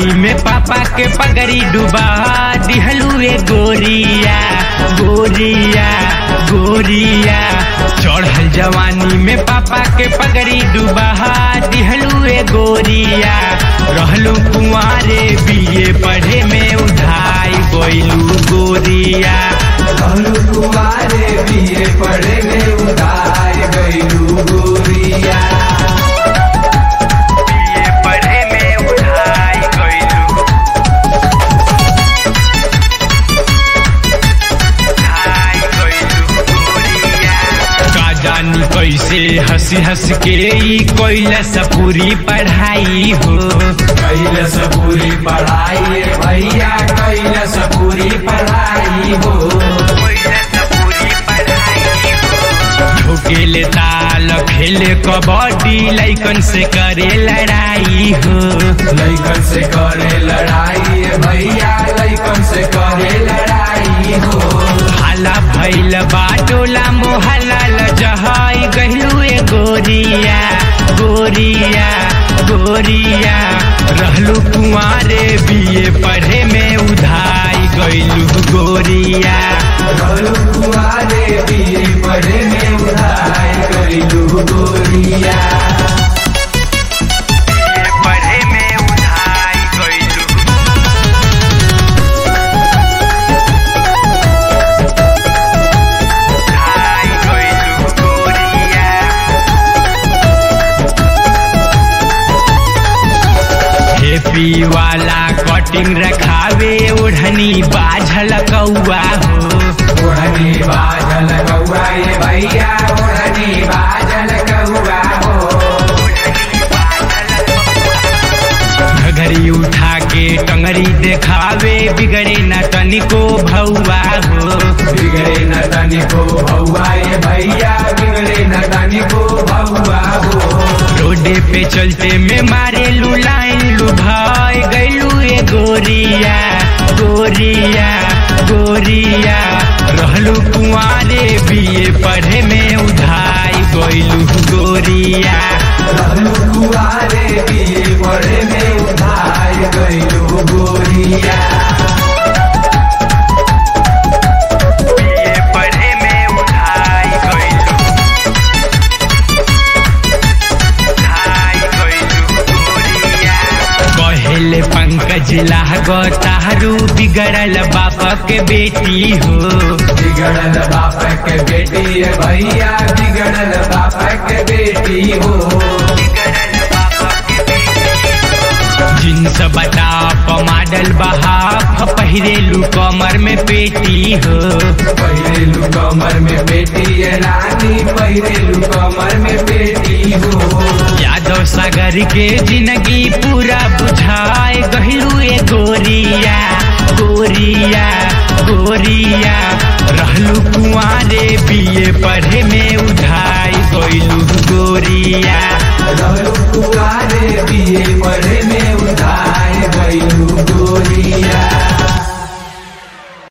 जवानी में पापा के पगड़ी डुबा दिहलू ए गोरिया गोरिया गोरिया चढ़ल जवानी में पापा के पगड़ी डुबा दिहलू ए गोरिया रहलू कुंवारे बीए पढ़े में उधाई गइलू गोरिया कहलू तुम्हारे बीए पढ़े में उधार गईलू गोरिया बीए पढ़े में उधाई गइलू उधाई गइलू गोरिया का जानी कैसे हंसी हंस के ई कैलस पूरी पढ़ाई हो कैलस पूरी पढ़ाई भैया कैलस पूरी पढ़ाई हो ठोकेले ताल खेले कबड्डी लैकन से करे लड़ाई हो लैकन से करे लड़ाई भैया लैकन से करे लड़ाई हो हाला भैल बाटोला मोहल्ला लजहाई गहलू ए गोरिया गोरिया गोरिया रहलू कुंवारे बीए पढ़े में उधाई गइलू गोरिया कहलू तुम्हारे बीए पढ़े में उधार गईलू गोरिया पढ़े में उधाई गइलू उधाई गइलू गोरिया हेपी वाला कटिंग रखावे ओढ़नी बाझल कौआ हो ओढ़नी बाजल कौआ ये भैया ओढ़नी बाजल कौआ हो घघरी उठा के टंगरी देखावे बिगड़े न तनिको भौआ हो बिगड़े न तनिको भौआ ये भैया बिगड़े न तनिको भौआ हो रोडे पे चलते में मारे लू लाइन लू भाई गैलू ए गोरिया गोरिया गोरिया रहलू कुंवारे बीए पढ़े में उधाई गैलू गोरिया रहलू कुआरे बीए पढ़े में उधार गईलू गोरिया बीए पढ़े में उधाई गइलू उधाई गइलू गोरिया कहेले पंकज लागो तारू बिगड़ल बाप के बेटी हो बिगड़ल बाप के बेटी ये भैया बिगड़ल बाप के बेटी हो जींस बटाप मॉडल बहाफ पहिरेलू कमर में पेटी हो पहिरेलू कमर में बेटी ये रानी पहिरेलू कमर में बेटी हो यादव सागर के जिंदगी पूरा बुझाए गहलू ए गोरिया गोरिया गोरिया रहलू कुंवारे बीए पढ़े में उधाई गइलू गोरिया रहलू कुआरे बीए पढ़े